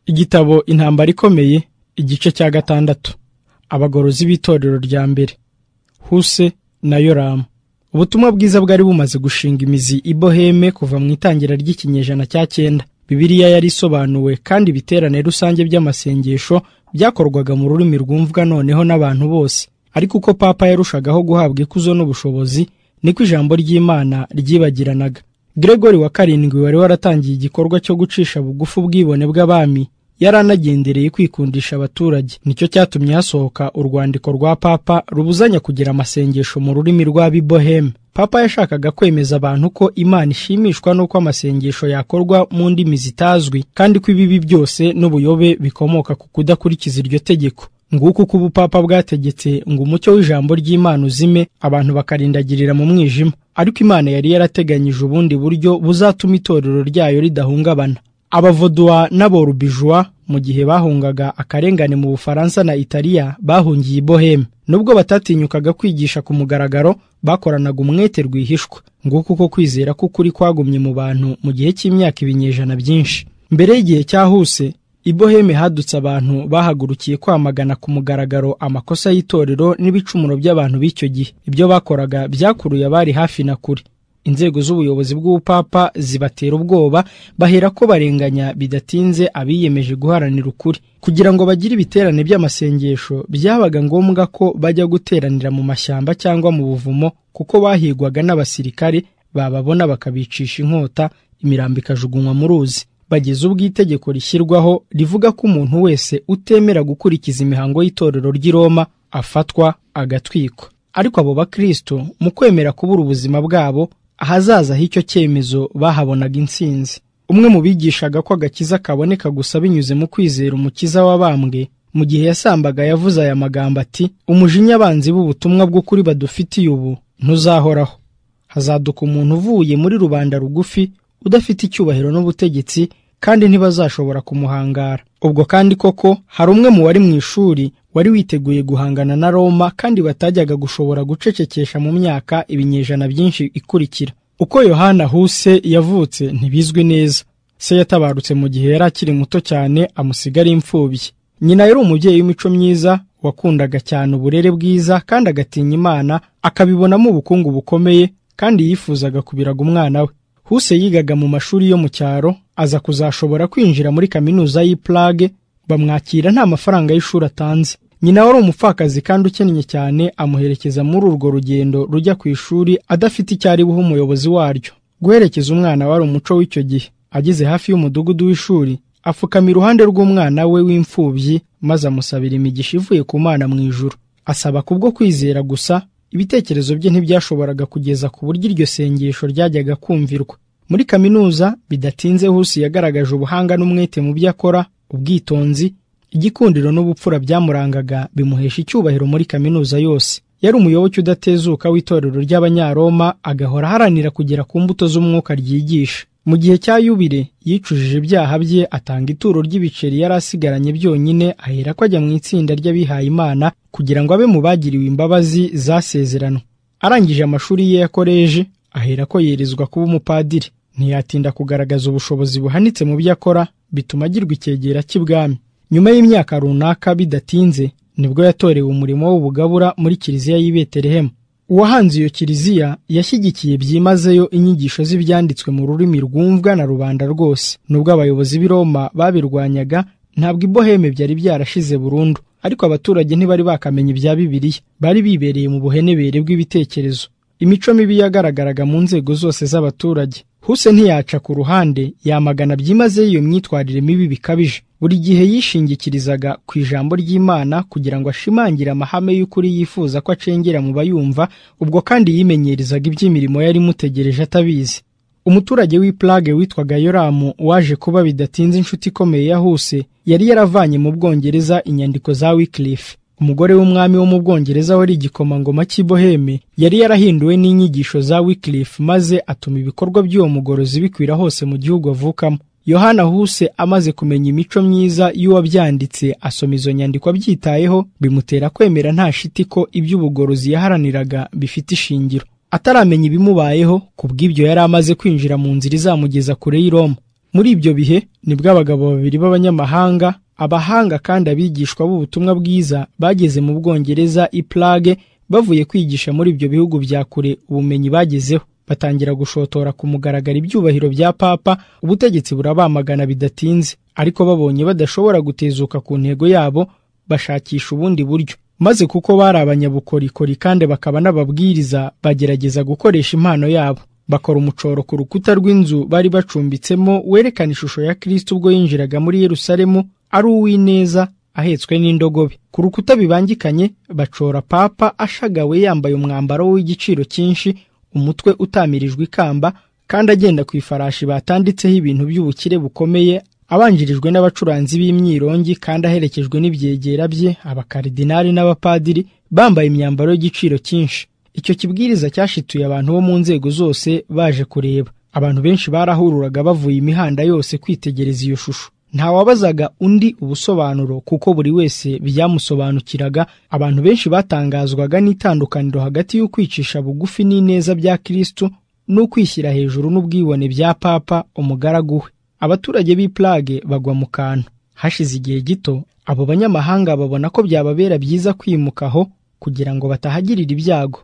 Igitabo Intambara ikomeye igice cya gatandatu Abagorozi b'itorero rya mbere Huse na Yoramu Ubutumwa bwiza bwari bumaze gushinga imizi i Boheme kuva mu itangira ry'ikinyejana cya cyenda Bibiliya yari isobanuwe kandi ibiterane rusange by'amasengesho byakorwaga mu rurimi rwumvwa noneho n'abantu bose ariko uko papa yarushagaho guhabwa ikuzo n'ubushobozi niko ijambo ry'Imana ryibagiranaga Gregory wa karindwi wari waratangiye igikorwa cyo gucisha bugufi ubwibone bw'abami yari anagendereye kwikundisha abaturage nicyo cyatumye hasohoka urwandiko rwa papa rubuzanya kugira amasengesho mu rurimi rw'abiboheme papa yashakaga kwemeza abantu ko imana ishimishwa n'uko amasengesho yakorwa mu ndimi zitazwi kandi ko ibibi byose n'ubuyobe bikomoka ku kudakurikiza iryo tegeko nguko uko ubupapa bwategetse ngo umucyo w'ijambo ry'imana uzime abantu bakarindagirira mu mwijima ariko imana yari yarateganyije ubundi buryo buzatuma itorero ryayo ridahungabana abavoduwa n'aborubijwa mu gihe bahungaga akarengane mu bufaransa na italiya bahungiye i boheme nubwo batatinyukaga kwigisha ku mugaragaro bakoranaga umwete rwihishwa nguko uko kwizera k'ukuri kwagumye mu bantu mu gihe cy'imyaka ibinyejana byinshi mbere y'igihe cyahuse i boheme hadutse abantu bahagurukiye kwamagana ku mugaragaro amakosa y'itorero n'ibicumuro by'abantu b'icyo gihe ibyo bakoraga byakuruye abari hafi na kure inzego z'ubuyobozi bw'ubupapa zibatera ubwoba bahera ko barenganya bidatinze abiyemeje guharanira ukuri kugira ngo bagire ibiterane by'amasengesho byabaga ngombwa ko bajya guteranira mu mashyamba cyangwa mu buvumo kuko bahigwaga n'abasirikare bababona bakabicisha inkota imirambo ikajugunywa mu ruzi bageze ubwo itegeko rishyirwaho rivuga ko umuntu wese utemera gukurikiza imihango y'itorero ry'i Roma afatwa agatwikwa ariko abo bakristo mu kwemera kubura ubuzima bwabo ahazaza h'icyo cyemezo bahabonaga intsinzi umwe mu bigishaga ko agakiza kaboneka gusa binyuze mu kwizera umukiza w'abambwe mu gihe yasambaga yavuze aya magambo ati umujinya abanzi b'ubutumwa bw'ukuri badufitiye ubu ntuzahoraho hazaduka umuntu uvuye muri rubanda rugufi udafite icyubahiro n'ubutegetsi kandi ntibazashobora kumuhangara ubwo kandi koko hari umwe mu wari mu ishuri wari witeguye guhangana na Roma kandi batajyaga gushobora gucecekesha mu myaka ibinyejana byinshi ikurikira uko Yohana Huse yavutse ntibizwi neza se yatabarutse mu gihe yari akiri muto cyane amusiga ari imfubyi nyina yari umubyeyi w'imico myiza wakundaga cyane uburere bwiza kandi agatinya Imana akabibonamo ubukungu bukomeye kandi yifuzaga kubiraga umwana we Huse yigaga mu mashuri yo mu cyaro aza kuzashobora kwinjira muri kaminuza y'i Prague bamwakira nta mafaranga y'ishuri atanze nyina wari umupfakazi kandi ukennye cyane amuherekeza muri urwo rugendo rujya ku ishuri adafite icyo ari buhe umuyobozi waryo guherekeza umwana wari umuco w'icyo gihe ageze hafi y'umudugudu w'ishuri apfukama iruhande rw'umwana we w'imfubyi maze amusabira imigisha ivuye ku mwana mu ijuru asaba kubwo kwizera gusa ibitekerezo bye ntibyashoboraga kugeza ku buryo iryo sengesho ryajyaga kumvirwa muri kaminuza bidatinze Husi yagaragaje ubuhanga n'umwete mu byo akora ubwitonzi igikundiro n'ubupfura byamurangaga bimuhesha icyubahiro muri kaminuza yose yari umuyoboke udatezuka w'itorero ry'abanyaroma agahora aharanira kugera ku mbuto z'umwuka ryigisha mu gihe cya yubire yicujije ibyaha bye atanga ituro ry'ibiceri yari asigaranye byonyine ahera ko ajya mu itsinda ry'abihaye imana kugira ngo abe mu bagiriwe imbabazi zasezeranwe arangije amashuri ye ya koleji ahera ko yerezwa kuba umupadiri ntiyatinda kugaragaza ubushobozi buhanitse mu byo akora bituma agirwa icyegera cy'ibwami nyuma y'imyaka runaka bidatinze nibwo yatorewe umurimo w'ubugabura muri kiliziya y'i Betelehemu uwahanze iyo kiliziya yashyigikiye byimazeyo inyigisho z'ibyanditswe mu rurimi rwumvwa na rubanda rwose nubwo abayobozi b'i Roma babirwanyaga ntabwo iboheme byari byarashize burundu ariko abaturage ntibari bakamenya ibya Bibiliya bari bibereye mu buhenebere bw'ibitekerezo imico mibi yagaragaraga mu nzego zose z'abaturage Huse ntiyaca ku ruhande yamagana byimazeyo iyo myitwarire mibi bikabije buri gihe yishingikirizaga ku ijambo ry'Imana kugira ngo ashimangire amahame y'ukuri yifuza ko acengera mu bayumva ubwo kandi yimenyereza iby'imirimo yari imutegereje atabizi umuturage w'i Prague witwaga Yoramu waje kuba bidatinze inshuti ikomeye ya Huse yari yaravanye mu Bwongereza inyandiko za Wycliffe umugore w'umwami wo mu Bwongereza wari igikomangoma cy'i Boheme yari yarahinduwe n'inyigisho za Wycliffe maze atuma ibikorwa by'uwo mugorozi bikwira hose mu gihugu avukamo Yohana Huse amaze kumenya imico myiza y'uwabyanditse asoma izo nyandiko abyitayeho bimutera kwemera nta shiti ko iby'ubugorozi yaharaniraga bifite ishingiro ataramenya ibimubayeho ku bw'ibyo yari amaze kwinjira mu nzira izamugeza kure y'I Roma muri ibyo bihe nibwo abagabo babiri b'abanyamahanga abahanga kandi abigishwa b'ubutumwa bwiza bageze mu bwongereza i Prague bavuye kwigisha muri ibyo bihugu bya kure ubumenyi bagezeho batangira gushotora ku mugaragaro ibyubahiro bya papa ubutegetsi burabamagana bidatinze ariko babonye badashobora gutezuka ku ntego yabo bashakisha ubundi buryo maze kuko bari abanyabukorikori kandi bakaba n'ababwiriza bagerageza gukoresha impano yabo bakora umucoro ku rukuta rw'inzu bari bacumbitsemo werekana ishusho ya kirisito ubwo yinjiraga muri yerusalemu ari uw'ineza ahetswe n'indogobe ku rukuta bibangikanye bacora papa ashagawe yambaye umwambaro w'igiciro cyinshi umutwe utamirijwe ikamba kandi agenda ku ifarashi batanditseho ibintu by'ubukire bukomeye abanjirijwe n'abacuranzi b'imyirongi kandi aherekejwe n'ibyegera bye abakaridinari n'abapadiri bambaye imyambaro y'igiciro cyinshi icyo kibwiriza cyashituye abantu bo mu nzego zose baje kureba abantu benshi barahururaga bavuye imihanda yose kwitegereza iyo shusho ntawabazaga undi ubusobanuro kuko buri wese byamusobanukiraga abantu benshi batangazwaga n'itandukaniro hagati y'ukwicisha bugufi n'ineza bya Kristo n'ukwishyira hejuru n'ubwibone bya papa umugaragu we abaturage b'i Prague bagwa mu kantu hashize igihe gito abo banyamahanga babona ko byababera byiza kwimuka aho kugira ngo batahagirira ibyago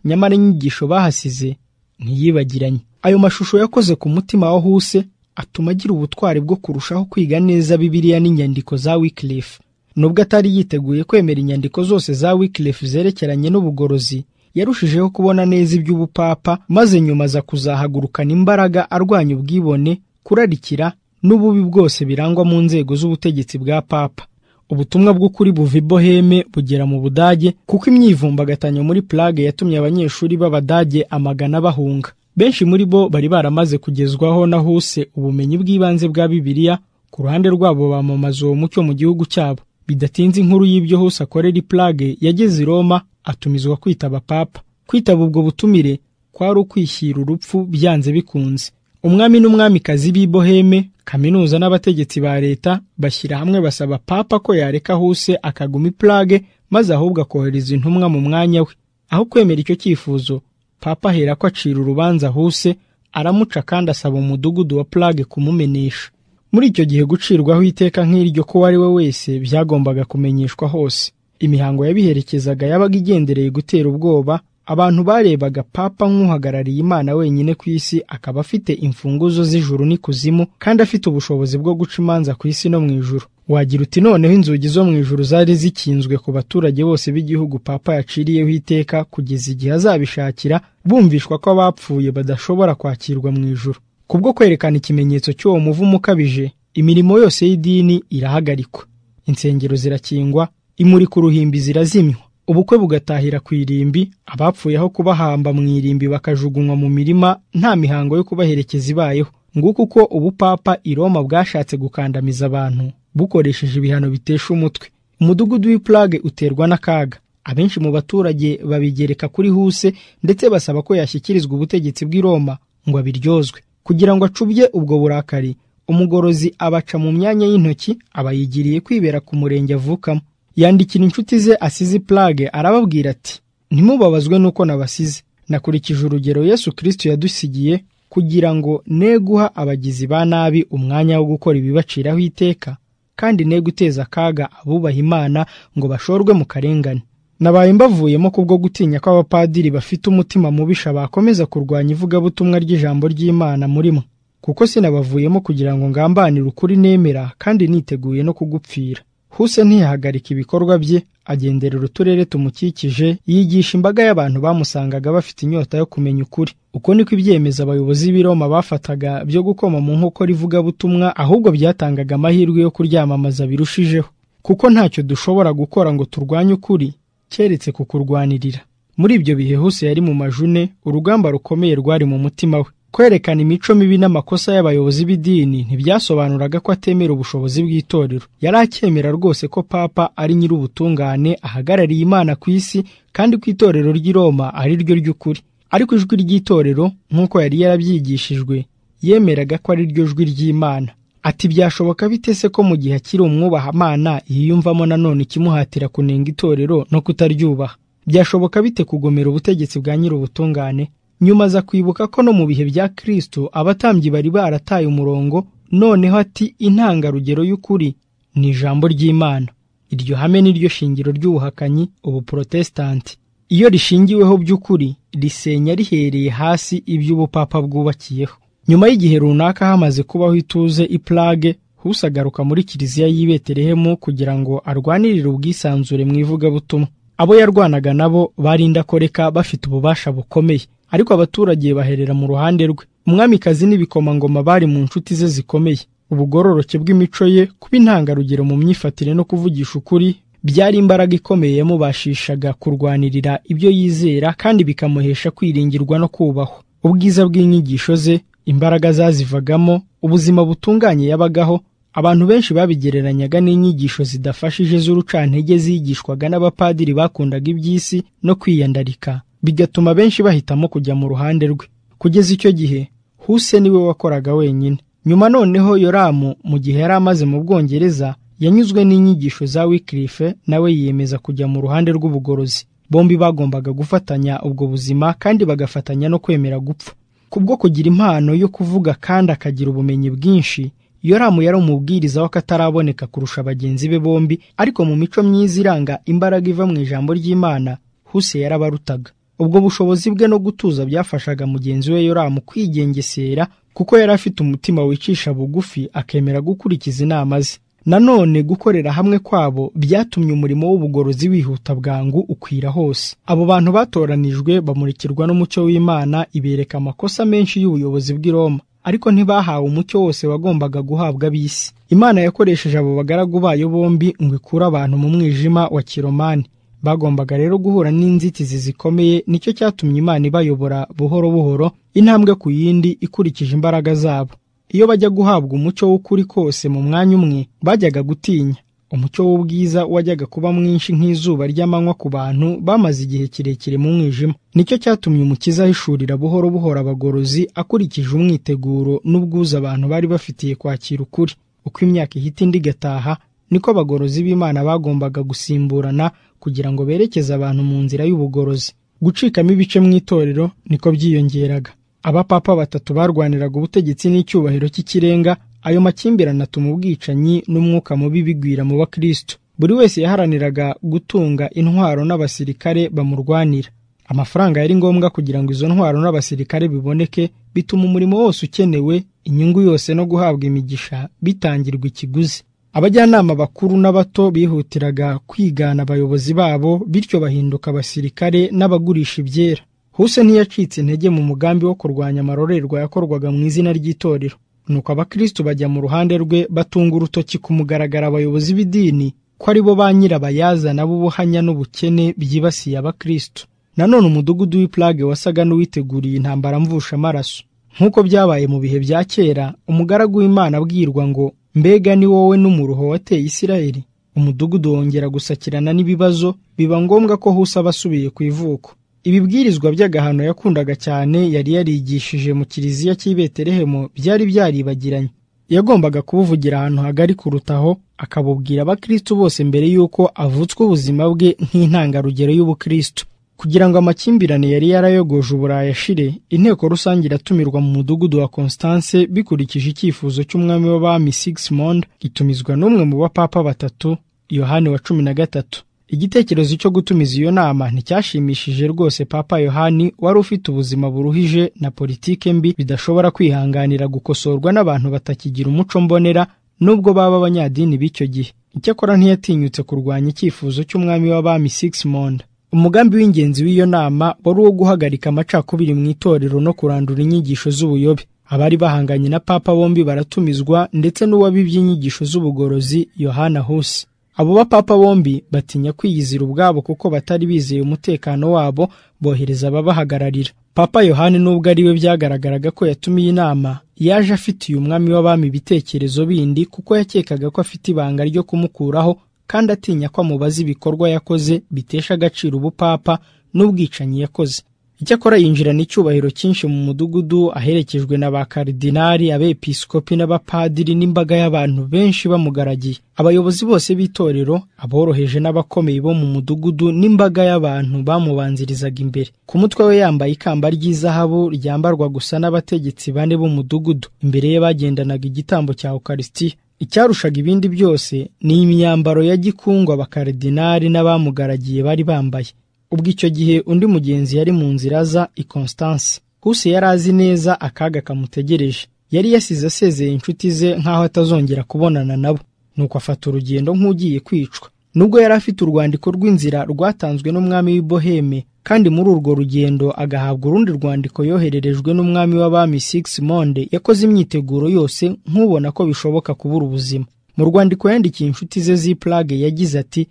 nyamara inyigisho bahasize ntiyibagiranye ayo mashusho yakoze ku mutima wa huse atuma agira ubutwari bwo kurushaho kwiga neza bibiliya n'inyandiko za Wycliffe nubwo atari yiteguye kwemera inyandiko zose za Wycliffe zerekeranye n'ubugorozi yarushijeho kubona neza iby'ubupapa maze nyuma aza kuzahagurukana imbaraga arwanya ubwibone kurarikira n'ububi bwose birangwa mu nzego z'ubutegetsi bwa papa ubutumwa bw'ukuri buva i Boheme bugera mu Budage kuko imyivumbagatanyo muri Prague yatumye abanyeshuri b'Abadage amagana bahunga benshi muri bo bari baramaze kugezwaho na huse ubumenyi bw'ibanze bwa Bibiliya ku ruhande rwabo bamamaza uwo mucyo mu gihugu cyabo bidatinze inkuru y'ibyo hose akorera i Prague yageze i Roma atumizwa kwitaba papa kwitaba ubwo butumire kwari ukwishyira urupfu byanze bikunze umwami n'umwamikazi b'i Boheme kaminuza n'abategetsi ba leta bashyira hamwe basaba papa ko yareka huse akaguma i Prague maze ahubwo akohereza intumwa mu mwanya we aho kwemera icyo cyifuzo papa ahera ko acira urubanza huse aramuca kandi asaba umudugudu wa Prague kumumenesha muri icyo gihe gucirwaho iteka nk'iryo ko uwo ari we wese byagombaga kumenyeshwa hose imihango yabiherekezaga yabaga igendereye gutera ubwoba abantu barebaga papa nk'uhagarariye imana wenyine ku isi akaba afite imfunguzo z'ijuru n'ikuzimu kandi afite ubushobozi bwo guca imanza ku isi no mu ijuru wagira uti noneho inzugi zo mu ijuru zari zikinzwe ku baturage bose b'igihugu papa yaciriyeho iteka kugeza igihe azabishakira bumvishwa ko abapfuye badashobora kwakirwa mu ijuru kubwo kwerekana ikimenyetso cy'uwo muvumo ukabije imirimo yose y'idini irahagarikwa insengero zirakingwa imuri ku ruhimbi zirazimywa ubukwe bugatahira ku irimbi abapfuye aho kubahamba mu irimbi bakajugunywa mu mirima nta mihango yo kubaherekeza ibayeho nguko uko ubupapa i Roma bwashatse gukandamiza abantu bukoresheje ibihano bitesha umutwe umudugudu w'i Prague uterwa n'akaga abenshi mu baturage babigereka kuri huse ndetse basaba ko yashyikirizwa ubutegetsi bw'i Roma ngo abiryozwe kugira ngo acubye ubwo burakari umugorozi abaca mu myanya y'intoki abayigiriye kwibera ku murenge avukamo yandikira inshuti ze asize Prague arababwira ati ntimubabazwe nuko nabasize nakurikije urugero Yesu Kristo yadusigiye kugira ngo ne guha abagizi ba nabi umwanya wo gukora ibibaciraho iteka kandi ne guteza akaga abubaha Imana ngo bashorwe mu karengane nabaye mbavuyemo kubwo gutinya ko abapadiri bafite umutima mubisha bakomeza kurwanya ivugabutumwa ry'ijambo ry'Imana murimo kuko sinabavuyemo kugira ngo ngambanire ukuri nemera kandi niteguye no kugupfira huse ntiyahagarika ibikorwa bye agenderera uturere tumukikije yigisha imbaga y'abantu bamusangaga bafite inyota yo kumenya ukuri uko niko ibyemeza abayobozi b'i Roma bafataga byo gukoma mu nkokora ivugabutumwa ahubwo byatangaga amahirwe yo kuryamamaza birushijeho kuko ntacyo dushobora gukora ngo turwanye ukuri keretse kukurwanirira muri ibyo bihe hose yari mu majune urugamba rukomeye rwari mu mutima we kwerekana imico mibi n'amakosa y'abayobozi b'idini ntibyasobanuraga ko atemera ubushobozi bw'itorero yari acyemera rwose ko papa ari nyir'ubutungane ahagarariye imana ku isi kandi ko itorero ry'i Roma ari ryo ry'ukuri ariko ijwi ry'itorero nk'uko yari yarabyigishijwe yemeraga ko ari ryo jwi ry'imana ati byashoboka bite se ko mu gihe akiri umwubahamana yiyumvamo nanone ikimuhatira kunenga itorero no kutaryubaha byashoboka bite kugomera ubutegetsi bwa nyir'ubutungane nyuma aza kwibuka ko no mu bihe bya Kristo abatambyi bari barataye umurongo noneho ati intangarugero y'ukuri ni ijambo ry'imana iryo hame ni ryo shingiro ry'ubuhakanyi ubu protesitanti iyo rishingiweho by'ukuri risenya rihereye hasi iby'ubupapa bwubakiyeho nyuma y'igihe runaka hamaze kubaho ituze iplage husagaruka muri kiliziya y'i betelehemu kugira ngo arwanirire ubwisanzure mu ivugabutumwa abo yarwanaga nabo bar'indakoreka bafite ububasha bukomeye ariko abaturage baherera mu ruhande rwe umwamikazi n'ibikomangoma bari mu nshuti ze zikomeye ubugororoke bw'imico ye kuba intangarugero mu myifatire no kuvugisha ukuri byari imbaraga ikomeye yamubashishaga kurwanirira ibyo yizera kandi bikamuhesha kwiringirwa no kubahwa ubwiza bw'inyigisho ze imbaraga zazivagamo ubuzima butunganye yabagaho abantu benshi babigereranyaga n'inyigisho zidafashije z'urucantege zigishwaga n'abapadiri bakundaga iby'isi no kwiyandarika bigatuma benshi bahitamo kujya mu ruhande rwe kugeza icyo gihe huse niwe wakoraga wenyine nyuma noneho yoramu mu gihe yari amaze mu bwongereza yanyuzwe n'inyigisho za wikirife nawe yiyemeza kujya mu ruhande rw'ubugorozi bombi bagombaga gufatanya ubwo buzima kandi bagafatanya no kwemera gupfa kubwo kugira impano yo kuvuga kandi akagira ubumenyi bwinshi yoramu yari umubwiriza w'akataraboneka kurusha bagenzi be bombi ariko mu mico myiza iranga imbaraga iva mu ijambo ry'imana huse yarabarutaga ubwo bushobozi bwe no gutuza byafashaga mugenzi we yoramu kwigengesera kuko yari afite umutima wicisha bugufi akemera gukurikiza inama ze nanone gukorera hamwe kwabo byatumye umurimo w'ubugorozi wihuta bwangu ukwira hose abo bantu batoranijwe bamurikirwa n'umucyo w'imana ibereka amakosa menshi y'ubuyobozi bw'i roma ariko ntibahawe umucyo wose wagombaga guhabwa ab'isi imana yakoresheje abo bagaragu bayo bombi ngo ikure abantu mu mwijima wa kiromani bagombaga rero guhura n'inzitizi zikomeye nicyo cyatumye imana ibayobora buhoro buhoro intambwe ku yindi ikurikije imbaraga zabo iyo bajya guhabwa umucyo w'ukuri kose mu mwanya umwe bajyaga gutinya umucyo w'ubwiza wajyaga kuba mwinshi nk'izuba ry'amanywa ku bantu bamaze igihe kirekire mu mwijima nicyo cyatumye umukiza ahishurira buhoro buhoro abagorozi akurikije umwiteguro n'ubwuzu abantu bari bafitiye kwakira ukuri uko imyaka ihita indi igataha niko abagorozi b'imana bagombaga gusimburana kugira ngo berekeze abantu mu nzira y'ubugorozi gucikamo ibice mu itorero niko byiyongeraga abapapa batatu barwaniraga ubutegetsi n'icyubahiro cy'ikirenga ayo makimbirane atuma ubwicanyi n'umwuka mubi bigwira mu bakristo buri wese yaharaniraga gutunga intwaro n'abasirikare bamurwanira amafaranga yari ngombwa kugira ngo izo ntwaro n'abasirikare biboneke bituma umurimo wose ukenewe inyungu yose no guhabwa imigisha bitangirwa ikiguzi abajyanama bakuru n'abato bihutiraga kwigana abayobozi babo bityo bahinduka abasirikare n'abagurisha ibyera huse ntiyacitse intege mu mugambi wo kurwanya amarorerwa yakorwaga mu izina ry'itorero nuko abakristo bajya mu ruhande rwe batunga urutoki kumugaragara abayobozi b'idini ko ari bo ba nyirabayazana b'ubuhanya n'ubukene byibasiye abakristo nanone umudugudu w'iplage wasaga n'uwiteguriye intambara mvusha amaraso nk'uko byabaye mu bihe bya kera umugaragu w'imana abwirwa ngo mbega ni wowe n'umuruho wateye isirayeli umudugudu wongera gusakirana n'ibibazo biba ngombwa ko huse aba asubiye ku ivuko ibibwirizwa by'agahano yakundaga cyane yari yarigishije mu kiliziya cy'i betelehemu byari byaribagiranye yagombaga kubuvugira ahantu hagari kurutaho akabubwira abakristo bose mbere y'uko avutswa ubuzima bwe nk'intangarugero y'ubukristo kugira ngo amakimbirane yari yarayogoje uburayi ashire inteko rusange iratumirwa mu mudugudu wa constance bikurikije icyifuzo cy'umwami w'abami sigismond itumizwa n'umwe mu bapapa batatu yohani wa cumi na gatatu igitekerezo cyo gutumiza iyo nama nticyashimishije rwose papa yohani wari ufite ubuzima buruhije na politike mbi bidashobora kwihanganira gukosorwa n'abantu batakigira umuco mbonera nubwo baba abanyadini b'icyo gihe icyakora ntiyatinyutse kurwanya icyifuzo cy'umwami w'abami sigismond umugambi w'ingenzi w'iyo nama wari uwo guhagarika amacakubiri mu itorero no kurandura inyigisho z'ubuyobe abari bahanganye na papa bombi baratumizwa ndetse n'uwabibye inyigisho z'ubugorozi yohana husi abo bapapa bombi batinya kwiyizira ubwabo kuko batari bizeye umutekano wabo bohereza ababahagararira papa yohani nubwo ari we byagaragaraga ko yatumiye inama yaje afitiye umwami w'abami ibitekerezo bindi kuko yakekaga ko afite ibanga ryo kumukuraho kandi atinya ko amubaza ibikorwa yakoze bitesha agaciro ubupapa n'ubwicanyi yakoze icyakora yinjirana icyubahiro cyinshi mu mudugudu aherekejwe na ba karidinari abepiskopi n'abapadiri n'imbaga y'abantu benshi bamugaragiye abayobozi bose b'itorero aboroheje n'abakomeye bo mu mudugudu n'imbaga y'abantu bamubanzirizaga imbere ku mutwe we yambaye ikamba ry'izahabu ryambarwa gusa n'abategetsi bane b'umudugudu imbere ye bagendanaga igitambo cya ukarisitiya icyarushaga ibindi byose ni imyambaro ya gikungu abakaridinari n'abamugaragiye bari bambaye ubwo icyo gihe undi mugenzi yari mu nzira aza i constance huse yari azi neza akaga kamutegereje yari yasize asezeye inshuti ze nk'aho atazongera kubonana nabo nuko afata urugendo nk'ugiye kwicwa nubwo yari afite urwandiko rw'inzira rwatanzwe n'umwami w'iboheme kandi muri urwo rugendo agahabwa urundi rwandiko yohererejwe n'umwami w'abami six monde yakoze imyiteguro yose nk'ubona ko bishoboka kubura ubuzima mu rwandiko yandikiye inshuti ze z'iplage yagize ati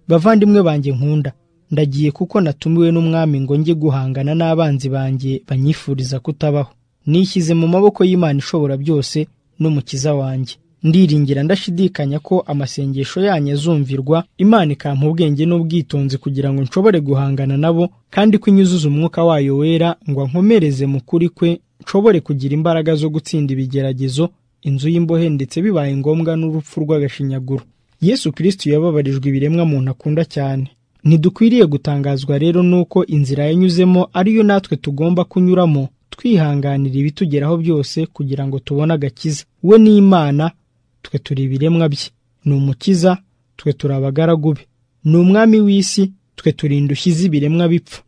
bavandimwe banjye nkunda ndagiye kuko natumiwe n'umwami ngo njye guhangana n'abanzi banjye banyifuriza kutabaho nishyize mu maboko y'imana ishobora byose n'umukiza wanjye ndiringira ndashidikanya ko amasengesho yanyu azumvirwa imana ikampa ubwenge n'ubwitonzi kugira ngo nshobore guhangana nabo kandi ko inyuzuza umwuka wayo wera ngo ankomereze mu kuri kwe nshobore kugira imbaraga zo gutsinda ibigeragezo inzu y'imbohe ndetse bibaye ngombwa n'urupfu rw'agashinyaguro yesu kirisiti yababarijwe ibiremwa muntu akunda cyane ntidukwiriye gutangazwa rero n'uko inzira yanyuzemo ariyo natwe tugomba kunyuramo twihanganira ibitugeraho byose kugira ngo tubone agakiza we ni imana twe turi ibiremwa bye ni umukiza twe turi abagaragu be ni umwami w'isi twe turi indushyi z'ibiremwa bipfa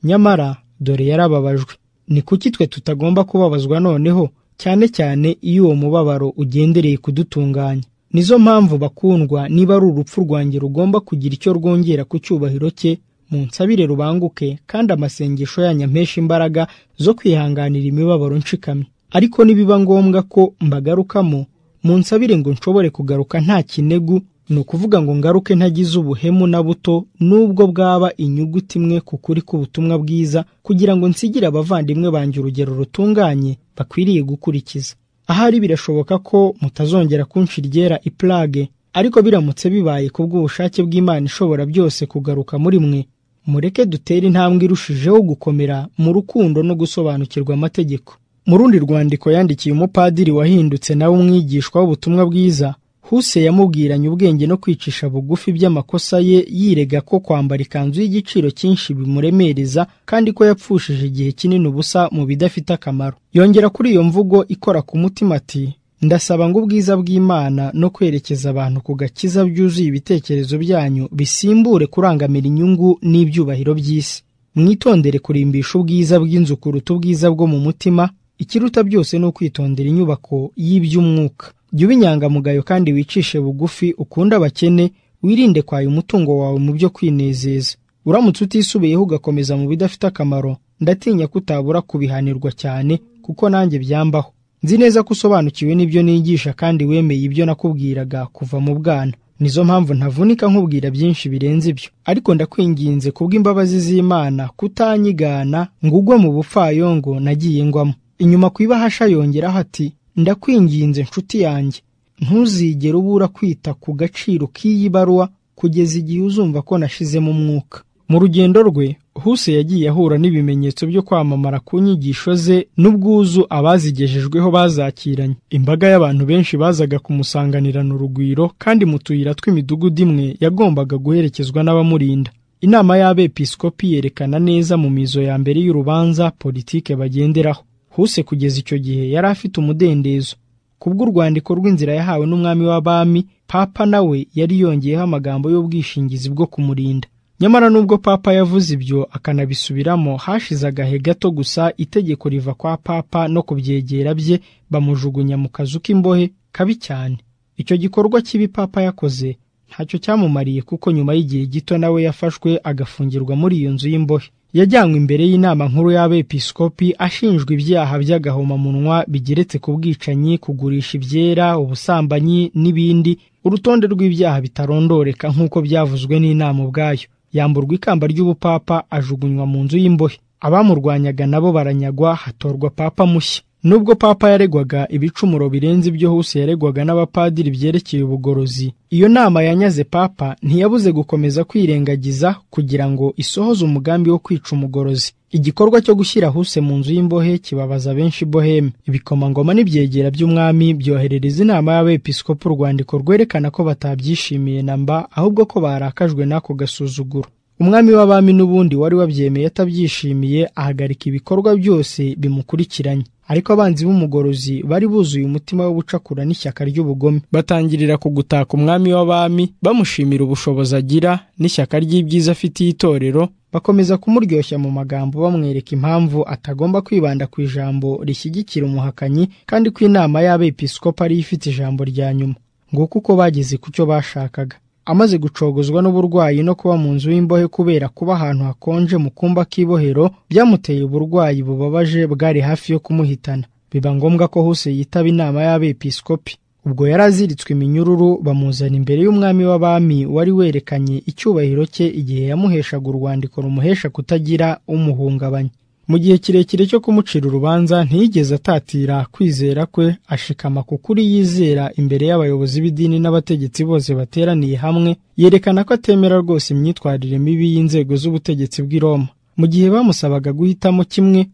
nyamara dore yarababajwe ni kuki twe tutagomba kubabazwa noneho cyane cyane iyo uwo mubabaro ugendereye kudutunganya nizo mpamvu bakundwa niba ari urupfu rwanjye rugomba kugira icyo rwongera ku cyubahiro cye munsabire rubanguke kandi amasengesho yanyu ampesha imbaraga zo kwihanganira imibabaro nshikamye ariko nibiba ngombwa ko mbagarukamo munsabire ngo nshobore kugaruka nta kinegu ni ukuvuga ngo ngaruke ntagize ubuhemu na buto n'ubwo bwaba inyuguti imwe ku kuri k'ubutumwa bwiza kugira ngo nsigire abavandimwe banjye urugero rutunganye bakwiriye gukurikiza ahari birashoboka ko mutazongera kunshi ryera iplage ariko biramutse bibaye ku bw'ubushake bw'imana ishobora byose kugaruka muri mwe mureke dutere intambwe irushijeho gukomera mu rukundo no gusobanukirwa amategeko mu rundi rwandiko yandikiye umupadiri wahindutse nawe umwigishwa w'ubutumwa bwiza huse yamubwiranye ubwenge no kwicisha bugufi by'amakosa ye yirega ko kwambara ikanzu y'igiciro cyinshi bimuremereza kandi ko yapfushije igihe kinini ubusa mu bidafite akamaro yongera kuri iyo mvugo ikora ku mutima ati ndasaba ngo ubwiza bw'imana no kwerekeza abantu ku gakiza byuzuye ibitekerezo byanyu bisimbure kurangamira inyungu n'ibyubahiro by'isi mwitondere kurimbisha ubwiza bw'inzu kuruta ubwiza bwo mu mutima ikiruta byose ni ukwitondera inyubako y'iby'umwuka jya uba inyangamugayo kandi wicishe bugufi ukunde abakene wirinde kwaya umutungo wawe mu byo kwinezeza uramutse utisubiyeho ugakomeza mu bidafite akamaro ndatinya ko utabura kubihanirwa cyane kuko nanjye byambaho nzi neza ko usobanukiwe n'ibyo nigisha kandi wemeye ibyo nakubwiraga kuva mu bwana nizo mpamvu ntavunika nkubwira byinshi birenze ibyo ariko ndakwinginze kubw'imbabazi z'imana kutanyigana ngo ugwe mu bupfayongo nagiye ngwamo inyuma ku ibahasha yongeraho ati ndakwinginze nshuti yanjye ntuzigere ubura kwita ku gaciro k'iyi baruwa kugeza igihe uzumva ko nashizemo umwuka mu rugendo rwe huse yagiye ahura n'ibimenyetso byo kwamamara ku nyigisho ze n'ubwuzu abazigejejweho bazakiranye imbaga y'abantu benshi bazaga kumusanganirana urugwiro kandi mu tuyira tw'imidugudu imwe yagombaga guherekezwa n'abamurinda inama y'abepiskopi yerekana neza mu mizo ya mbere y'urubanza politike bagenderaho huse kugeza icyo gihe yari afite umudendezo kubw'urwandiko rw'inzira yahawe n'umwami w'abami papa nawe yari yongeyeho amagambo y'ubwishingizi bwo kumurinda nyamara nubwo papa yavuze ibyo akanabisubiramo hashize agahe gato gusa itegeko riva kwa papa no ku byegera bye bamujugunya mu kazu k'imbohe kabi cyane icyo gikorwa kibi papa yakoze ntacyo cyamumariye kuko nyuma y'igihe gito nawe yafashwe agafungirwa muri iyo nzu y'imbohe yajyanywe imbere y'inama nkuru y'abepiskopi ashinjwa ibyaha by'agahomamunwa bigeretse ku bwicanyi kugurisha ibyera ubusambanyi n'ibindi urutonde rw'ibyaha bitarondoreka nk'uko byavuzwe n'inama ubwayo yamburwa ikamba ry'ubupapa ajugunywa mu nzu y'imbohe abamurwanyaga nabo baranyagwa hatorwa papa mushya nubwo papa yaregwaga ibicumuro birenze ibyo huse yaregwaga n'abapadiri byerekeye ubugorozi iyo nama yanyaze papa ntiyabuze gukomeza kwirengagiza kugira ngo isohoze umugambi wo kwica umugorozi igikorwa cyo gushyira huse mu nzu y'imbohe kibabaza benshi boheme ibikomangoma n'ibyegera by'umwami byoherereza inama y'abepiskopi urwandiko rwerekana ko batabyishimiye na mba ahubwo ko barakajwe n'ako gasuzuguro umwami w'abami n'ubundi wari wabyemeye atabyishimiye ahagarika ibikorwa byose bimukurikiranye ariko abanzi b'umugorozi bari buzuye umutima w'ubucakura n'ishyaka ry'ubugome batangirira kugutaka umwami w'abami bamushimira ubushobozi agira n'ishyaka ry'ibyiza afitiye itorero bakomeza kumuryoshya mu magambo bamwereka impamvu atagomba kwibanda ku ijambo rishyigikira umuhakanyi kandi ko inama y'abepiskopi ariyo ifite ijambo rya nyuma nguko uko bageze ku cyo bashakaga amaze gucogozwa n'uburwayi no kuba mu nzu y'imbohe kubera kuba ahantu hakonje mu kumba k'ibohero byamuteye uburwayi bubabaje bwari hafi yo kumuhitana biba ngombwa ko hose yitaba inama y'abepiskopi ubwo yari aziritswe iminyururu bamuzana imbere y'umwami w'abami wari werekanye icyubahiro cye igihe yamuheshaga urwandiko rumuhesha kutagira umuhungabanya mu gihe kirekire cyo kumucira urubanza ntiyigeze atatira kwizera kwe ashikama ku kuri yizera imbere y'abayobozi b'idini n'abategetsi bose bateraniye hamwe yerekana ko atemera rwose imyitwarire mibi y'inzego z'ubutegetsi bw'i Roma mu gihe bamusabaga guhitamo kimwe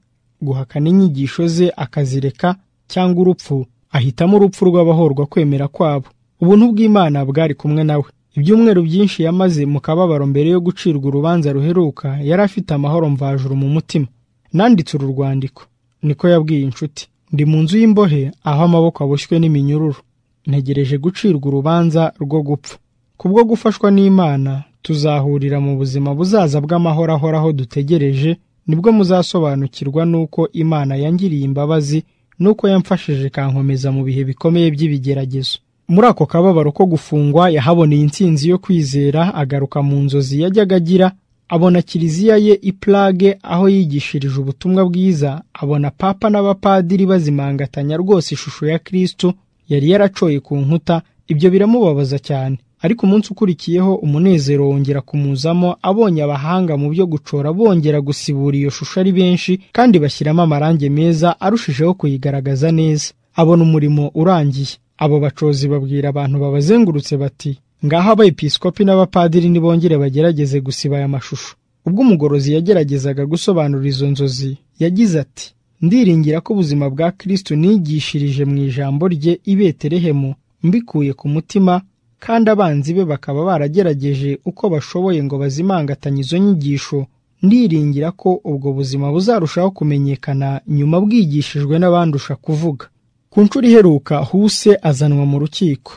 guhakana inyigisho ze akazireka cyangwa urupfu ahitamo urupfu rw'abahorwa kwemera kwabo ubuntu bw'Imana bwari kumwe nawe ibyumweru byinshi yamaze mu kababaro mbere yo gucirwa urubanza ruheruka yari afite amahoro mvajuru mu mutima nanditse uru rwandiko niko yabwiye inshuti ndi mu nzu y'imbohe aho amaboko aboshywe n'iminyururu ntegereje gucirwa urubanza rwo gupfa kubwo gufashwa n'imana tuzahurira mu buzima buzaza bw'amahoro ahoraho dutegereje nibwo muzasobanukirwa n'uko imana yangiriye imbabazi n'uko yamfashije kankomeza mu bihe bikomeye by'ibigeragezo muri ako kababaro ko gufungwa yahaboneye intsinzi yo kwizera agaruka mu nzozi yajyaga agira abona kiliziya ye i Prague aho yigishirije ubutumwa bwiza abona papa n'abapadiri bazimangatanya rwose ishusho ya Kristo yari yaracoye ku nkuta ibyo biramubabaza cyane ariko umunsi ukurikiyeho umunezero wongera kumuzamo abonye abahanga mu byo gucora bongera gusibura iyo shusho ari benshi kandi bashyiramo amarangi meza arushijeho kuyigaragaza neza abona umurimo urangiye abo bacozi babwira abantu babazengurutse bati ngaho abepiskopi n'abapadiri nibongere bagerageze gusiba aya mashusho ubwo umugorozi yageragezaga gusobanura izo nzozi yagize ati ndiringira ko ubuzima bwa kristo nigishirije mu ijambo rye i betelehemu mbikuye ku mutima kandi abanzi be bakaba baragerageje uko bashoboye ngo bazimangatanye izo nyigisho ndiringira ko ubwo buzima buzarushaho kumenyekana nyuma bwigishijwe n'abandusha kuvuga ku nshuro iheruka huse azanwa mu rukiko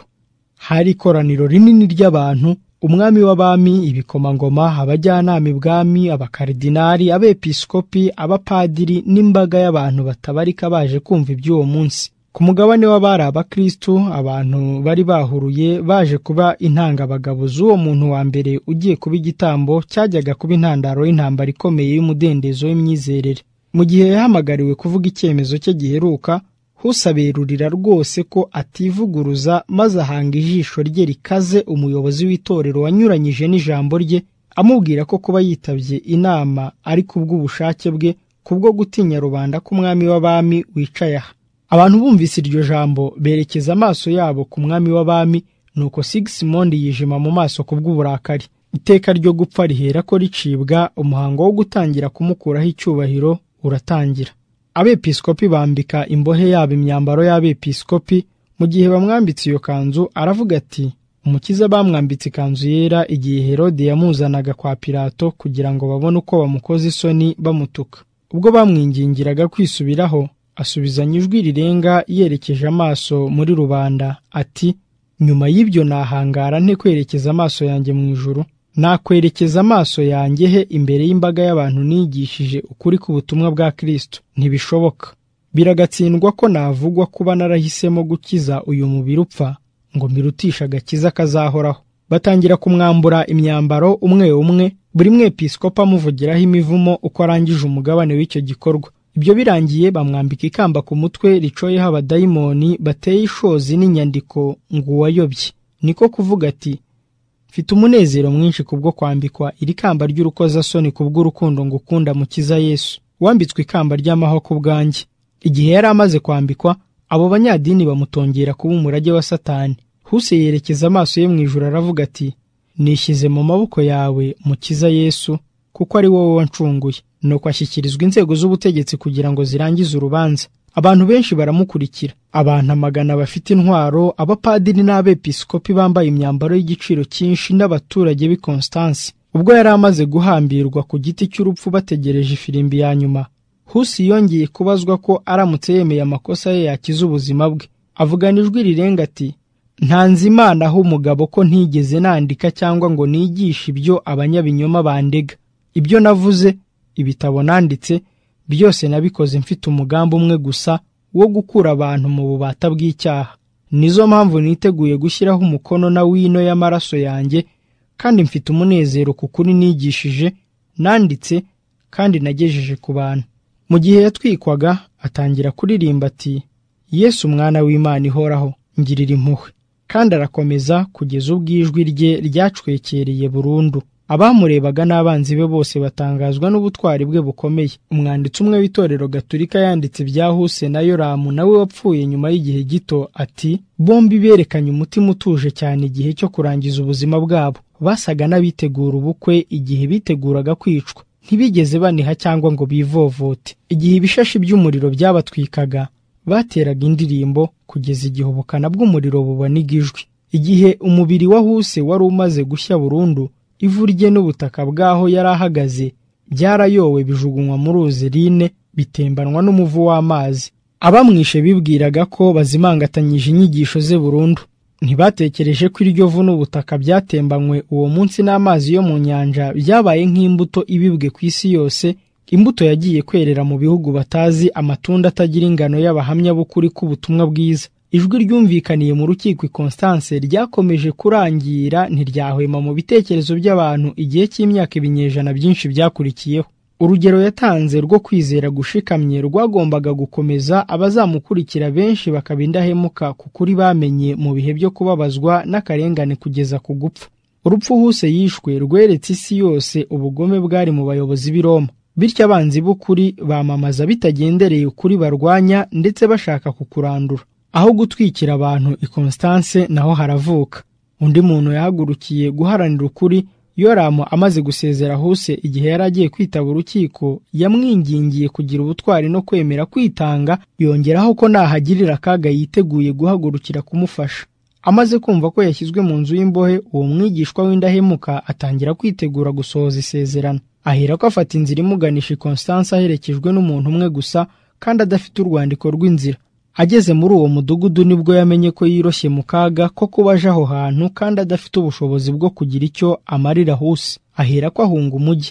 hari ikoraniro rinini ry'abantu umwami w'abami ibikomangoma abajyanama ibwami abakaridinari abepiskopi abapadiri n'imbaga y'abantu batabarika baje kumva iby'uwo munsi ku mugabane w'abari abakristu abantu bari bahuruye baje kuba intangabagabo z'uwo muntu wa mbere ugiye kuba igitambo cyajyaga kuba intandaro y'intambara ikomeye y'umudendezo w'imyizerere mu gihe yahamagariwe kuvuga icyemezo cye giheruka husaberurira rwose ko ativuguruza maze ahanga ijisho rye rikaze umuyobozi w'itorero wanyuranyije n'ijambo rye amubwira ko kuba yitabye inama ari kubw'ubushake bwe kubwo gutinya rubanda k'umwami w'abami wicaye aha abantu bumvise iryo jambo berekeza amaso yabo ku mwami w'abami nuko sigisimondi yijima mu maso kubw'uburakari iteka ryo gupfa rihera ko ricibwa umuhango wo gutangira kumukuraho icyubahiro uratangira abepiskopi bambika imbohe yabo imyambaro y'abepiskopi mu gihe bamwambitse iyo kanzu aravuga ati umukiza bamwambitse ikanzu yera igihe herode yamuzanaga kwa pilato kugira ngo babone uko bamukoze isoni bamutuka ubwo bamwingingiraga kwisubiraho asubizanya ijwi rirenga yerekeje amaso muri rubanda ati nyuma y'ibyo nahangara nte kwerekeza amaso yanjye mu ijuru nakwerekeza amaso yanjye he imbere y'imbaga y'abantu nigishije ukuri k'ubutumwa bwa Kristo ntibishoboka biragatsindwa ko navugwa kuba narahisemo gukiza uyu mubiri upfa ngo mbirutisha agakiza kazahoraho batangira kumwambura imyambaro umwe umwe buri mwepiskopa amuvugiraho imivumo uko arangije umugabane w'icyo gikorwa ibyo birangiye bamwambika ikamba ku mutwe ricoyeho abadayimoni bateye ishozi n'inyandiko ngo uwayobye niko kuvuga ati mfite umunezero mwinshi kubwo kwambikwa iri kamba ry'urukozasoni kubw'urukundo ngukunda mukiza yesu wambitswe ikamba ry'amahoko bwanjye Igihe yari amaze kwambikwa, abo banyadini bamutongera kuba umurage wa Satani. Huse yerekeza amaso ye mu ijuru aravuga ati: "Nishyize mu maboko yawe, Mukiza Yesu, kuko ari wowe wancunguye." Nuko ashyikirizwa inzego z'ubutegetsi kugira ngo zirangize urubanza. Abantu benshi baramukurikira, abantu amagana bafite intwaro, abapadiri n'abepiskopi bambaye imyambaro y'igiciro cyinshi n'abaturage b'i Konstansi. Ubwo yari amaze guhambirwa ku giti cy'urupfu bategereje ifirimbi ya nyuma, Husi yongeye kubazwa ko aramutse yemeye amakosa ye yakiza ubuzima bwe. Avugana ijwi rirenga ati: "Ntanze Imana aho umugabo ko ntigeze nandika cyangwa ngo nigishe ibyo abanyabinyoma bandega. Ibyo navuze, ibitabo nanditse, byose nabikoze mfite umugambi umwe gusa wo gukura abantu mu bubata bw'icyaha. Nizo mpamvu niteguye gushyiraho umukono na wino y'amaraso yanjye, kandi mfite umunezero ku kuri nigishije, nanditse, kandi nagejeje ku bantu." Mu gihe yatwikwaga atangira kuririmba ati: "Yesu mwana w'Imana ihoraho, ngirira impuhwe." Kandi arakomeza kugeza ubwo ijwi rye ryacwekereye burundu. Abamurebaga n'abanzi be bose batangazwa n'ubutwari bwe bukomeye. Umwanditsi umwe w'itorero Gatulika yanditse ibya Huse na Yoramu nawe wapfuye nyuma y'igihe gito ati: "Bombi berekanye umutima utuje cyane igihe cyo kurangiza ubuzima bwabo. Basaga n'abitegura ubukwe igihe biteguraga kwicwa. Ntibigeze baniha cyangwa ngo bivovote. Igihe ibishashi by'umuriro byabatwikaga, bateraga indirimbo kugeza igihe ubukana bw'umuriro buboniga ijwi. Igihe umubiri wa Huse wari umaze gushya burundu, ivu rye n'ubutaka bw'aho yari ahagaze byarayowe bijugunywa mu ruzi Rhine bitembanwa n'umuvu w'amazi. Abamwishe bibwiraga ko bazimangatanyije inyigisho ze burundu. Ntibatekereje ko iryo vu n'ubutaka byatembanywe uwo munsi n'amazi yo mu nyanja byabaye nk'imbuto ibibwe ku isi yose, imbuto yagiye kwerera mu bihugu batazi, amatunda atagira ingano y'abahamya b'ukuri k'ubutumwa bwiza. Ijwi ryumvikaniye mu rukiko i Konstanse ryakomeje kurangira ntiryahwema mu bitekerezo by'abantu igihe cy'imyaka ibinyejana byinshi byakurikiyeho. Urugero yatanze rwo kwizera gushikamye rwagombaga gukomeza abazamukurikira benshi bakaba indahemuka ku kuri bamenye mu bihe byo kubabazwa n'akarengane kugeza ku gupfa. Urupfu Huse yishwe rweretse isi yose ubugome bwari mu bayobozi b'i Roma. Bityo abanzi b'ukuri bamamaza bitagendereye ukuri barwanya ndetse bashaka kukurandura. Aho gutwikira abantu i Konstanse naho haravuka. Undi muntu yahagurukiye guharanira ukuri, Yoramu amaze gusezera Huse igihe yari agiye kwitaba urukiko, yamwingingiye kugira ubutwari no kwemera kwitanga, yongeraho ko nahagirira akaga yiteguye guhagurukira kumufasha. Amaze kumva ko yashyizwe mu nzu y'imbohe, uwo mwigishwa w'indahemuka atangira kwitegura gusohoza isezerano. Aherako afata inzira imuganisha i Konstanse aherekejwe n'umuntu umwe gusa kandi adafite urwandiko rw'inzira. Ageze muri uwo mudugudu nibwo yamenye ko yiroshye mu kaga ko kuba aje aho hantu kandi adafite ubushobozi bwo kugira icyo amarira Huse. Aherako ahunga umugi.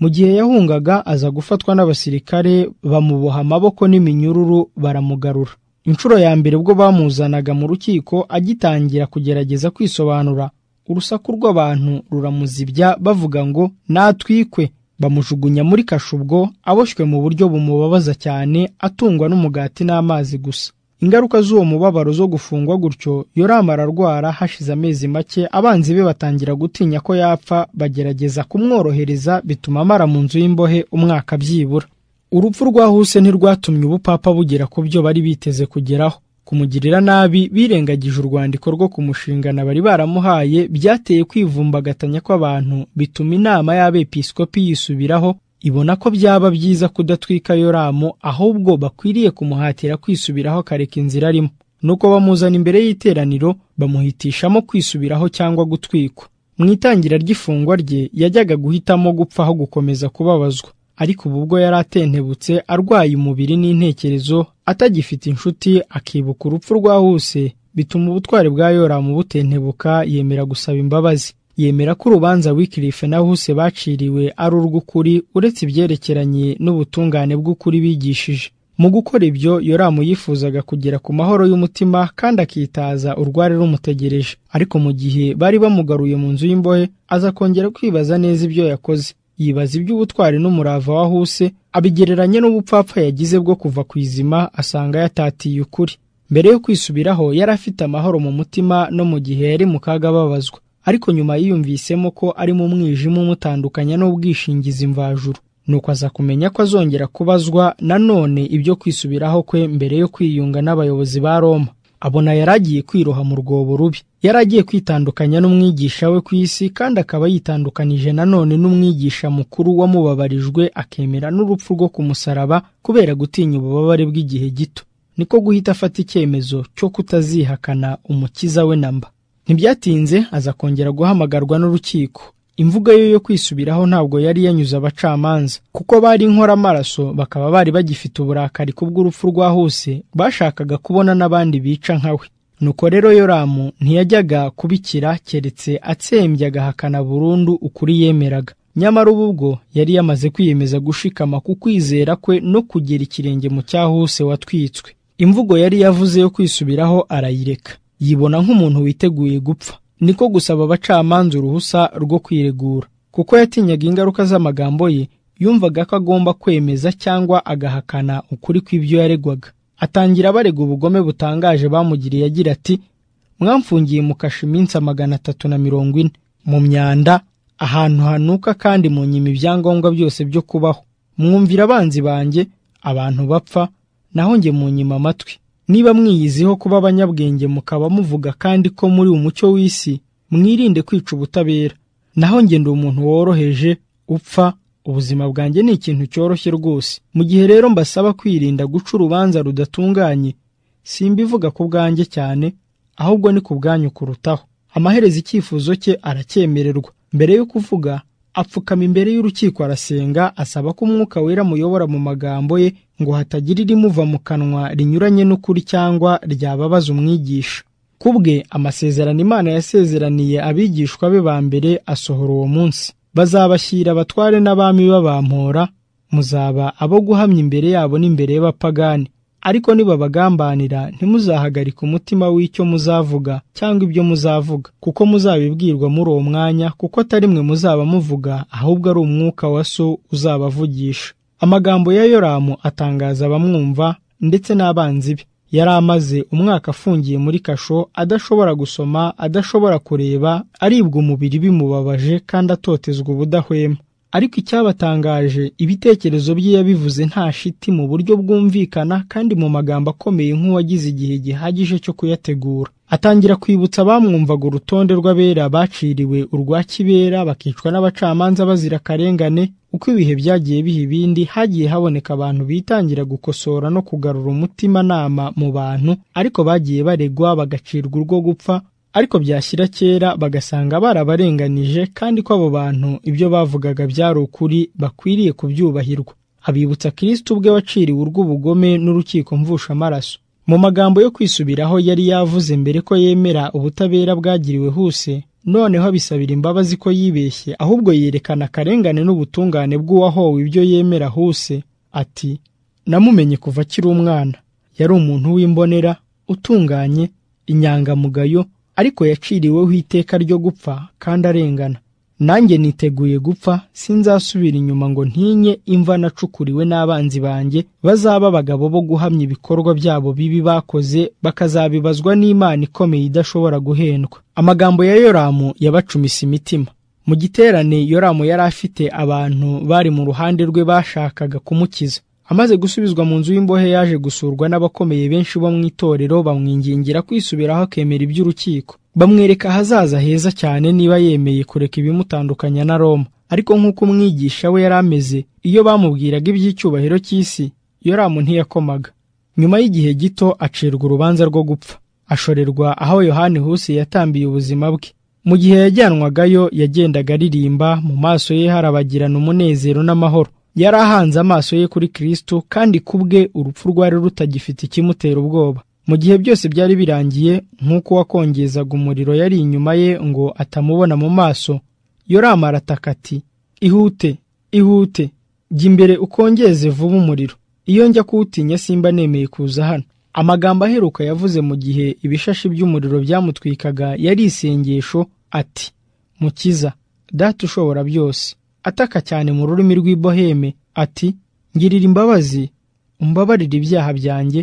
Mu gihe yahungaga aza gufatwa n'abasirikare bamuboha amaboko n'iminyururu baramugarura. Inshuro ya mbere ubwo bamuzanaga mu rukiko agitangira kugerageza kwisobanura, urusaku rw'abantu ruramuzibya bavuga ngo natwikwe. Bamujugunya muri kashubwo aboshywe mu buryo bumubabaza cyane atungwa n'umugati n'amazi gusa. Ingaruka z'uwo mubabaro zo gufungwa gutyo, Yoramu ararwara hashize amezi make abanzi be batangira gutinya ko yapfa bagerageza kumworohereza bituma amara mu nzu y'imbohe umwaka byibura. Urupfu rwa Huse ntirwatumye ubupapa bugera ku byo bari biteze kugeraho. Kumugirira nabi birengagije urwandiko rwo kumushingana bari baramuhaye byateye kwivumbagatanya kw'abantu bituma inama y'abepiskopi yisubiraho ibona ko byaba byiza kudatwika Yoramu ahubwo bakwiriye kumuhatira kwisubiraho akareka inzira arimo. Nuko bamuzana imbere y'iteraniro bamuhitishamo kwisubiraho cyangwa gutwikwa. Mu itangira ry'ifungwa rye yajyaga guhitamo gupfa aho gukomeza kubabazwa. ariko ubu ubwo yari atentebutse arwaye umubiri n'intekerezo atagifite inshuti akibuka urupfu rwa Huse bituma ubutwari bwa Yoramu butentebuka yemera gusaba imbabazi yemera ko urubanza Wycliffe na Huse baciriwe ari urw'ukuri uretse ibyerekeranye n'ubutungane bw'ukuri bigishije mu gukora ibyo Yoramu yifuzaga kugera ku mahoro y'umutima kandi akitaza urwari rumutegereje ariko mu gihe bari bamugaruye mu nzu y'imbohe aza kongera kwibaza neza ibyo yakoze yibaza iby'ubutwari n'umurava wa Huse abigereranya n'ubupfapfa yagize bwo kuva ku izima asanga yatatiye ukuri. Mbere yo kwisubiraho yari afite amahoro mu mutima no mu gihe yari mu kaga ababazwa, ariko nyuma yiyumvisemo ko ari mu mwijima umutandukanya n'ubwishingizi mvajuru. nuko aza kumenya ko azongera kubazwa nanone ibyo kwisubiraho kwe mbere yo kwiyunga n'abayobozi ba Roma abona yari agiye kwiroha mu rwobo rubi yari agiye kwitandukanya n'umwigisha we ku isi kandi akaba yitandukanije nanone n'umwigisha mukuru wamubabarijwe akemera n'urupfu rwo ku musaraba kubera gutinya ububabare bw'igihe gito niko guhita afata icyemezo cyo kutazihakana umukiza we na mba ntibyatinze aza kongera guhamagarwa n'urukiko imvugo ye yo kwisubiraho ntabwo yari yanyuze abacamanza kuko bari inkoramaraso bakaba bari bagifite uburakari kubw'urupfu rwa huse bashakaga kubona n'abandi bica nka we nuko rero yoramu ntiyajyaga kubikira keretse atsembye agahakana burundu ukuri yemeraga nyamara ubu bwo yari yamaze kwiyemeza gushikama ku kwizera kwe no kugera ikirenge mu cyahuse watwitswe imvugo yari yavuze yo kwisubiraho arayireka yibona nk'umuntu witeguye gupfa niko gusaba abacamanza uruhusa rwo kwiregura kuko yatinyaga ingaruka z'amagambo ye yumvaga ko agomba kwemeza cyangwa agahakana ukuri kw'ibyo yaregwaga atangira abarega ubugome butangaje bamugiriye agira ati mwamfungiye mu kasha iminsi magana atatu na mirongo ine mu myanda ahantu hanuka kandi mu nyima ibyangombwa byose byo kubaho mwumvira abanzi banjye abantu bapfa naho njye mu nyima amatwi niba mwiyiziho kuba abanyabwenge mukaba muvuga kandi ko muri umucyo w'isi mwirinde kwica ubutabera naho njye ndi umuntu woroheje upfa ubuzima bwanjye ni ikintu cyoroshye rwose mu gihe rero mbasaba kwirinda guca urubanza rudatunganye simbivuga ku bwanjye cyane ahubwo ni ku bwanyu kurutaho amaherezo icyifuzo cye aracyemererwa mbere yo kuvuga apfukama imbere y'urukiko arasenga asaba ko umwuka wera amuyobora mu magambo ye ngo hatagira irimuva mu kanwa rinyuranye n'ukuri cyangwa ryababaza umwigisha ku bwe amasezerano imana yasezeraniye abigishwa be ba mbere asohora uwo munsi bazabashyira abatware n'abami babampora muzaba abo guhamya imbere yabo n'imbere y'abapagani ariko nibabagambanira ntimuzahagarike umutima w'icyo muzavuga cyangwa ibyo muzavuga kuko muzabibwirwa muri uwo mwanya kuko atari mwe muzaba muvuga ahubwo ari umwuka wa so uzabavugisha amagambo ya yoramu atangaza abamwumva ndetse n'abanzi be yari amaze umwaka afungiye muri kasho adashobora gusoma adashobora kureba aribwa umubiri bimubabaje kandi atotezwa ubudahwema ariko icyabatangaje ibitekerezo bye yabivuze nta shiti mu buryo bwumvikana kandi mu magambo akomeye nk'uwagize igihe gihagije cyo kuyategura atangira kwibutsa abamwumvaga urutonde rw'abera baciriwe urwa kibera bakicwa n'abacamanza bazira akarengane uko ibihe byagiye biha ibindi hagiye haboneka abantu bitangira gukosora no kugarura umutimanama mu bantu ariko bagiye baregwa bagacirwa urwo gupfa ariko byashyira kera bagasanga barabarenganije kandi ko abo bantu ibyo bavugaga byari ukuri bakwiriye kubyubahirwa abibutsa kirisiti ubwe waciriwe urw'ubugome n'urukiko mvushamaraso mu magambo yo kwisubiraho yari yavuze mbere ko yemera ubutabera bwagiriwe huse noneho abisabira imbabazi ko yibeshye ahubwo yerekana akarengane n'ubutungane bw'uwahowe ibyo yemera huse ati namumenye kuva akiri umwana yari umuntu w'imbonera utunganye inyangamugayo ariko yaciriweho iteka ryo gupfa kandi arengana nanjye niteguye gupfa sinzasubira inyuma ngo ntinye imva nacukuriwe n'abanzi banjye bazaba abagabo bo guhamya ibikorwa byabo bibi bakoze bakazabibazwa n'imana ikomeye idashobora guhendwa amagambo ya yoramu yabacumise imitima mu giterane yoramu yari afite abantu bari mu ruhande rwe bashakaga kumukiza amaze gusubizwa mu nzu y'imbohe yaje gusurwa n'abakomeye benshi bo mu itorero bamwingingira kwisubiraho akemera iby'urukiko bamwereka ahazaza heza cyane niba yemeye kureka ibimutandukanya na Roma ariko nk'uko umwigisha we yari ameze iyo bamubwiraga iby'icyubahiro cy'isi yoramu ntiyakomaga nyuma y'igihe gito acirwa urubanza rwo gupfa ashorerwa aho yohani husi yatambiye ubuzima bwe mu gihe yajyanwagayo yagendaga aririmba mu maso ye harabagirana umunezero n'amahoro yari ahanze amaso ye kuri Kristo kandi kubwe urupfu rwari rutagifite ikimutera ubwoba mu gihe byose byari birangiye nk'uko wakongezaga umuriro yari inyuma ye ngo atamubona mu maso yoramu arataka ati ihute ihute jya imbere ukongeze vuba umuriro iyo njya kuwutinya simba nemeye kuza hano amagambo aheruka yavuze mu gihe ibishashi by'umuriro byamutwikaga yari isengesho ati mukiza data ushobora byose ataka cyane mu rurimi rw'iboheme ati ngirira imbabazi umbabarire ibyaha byanjye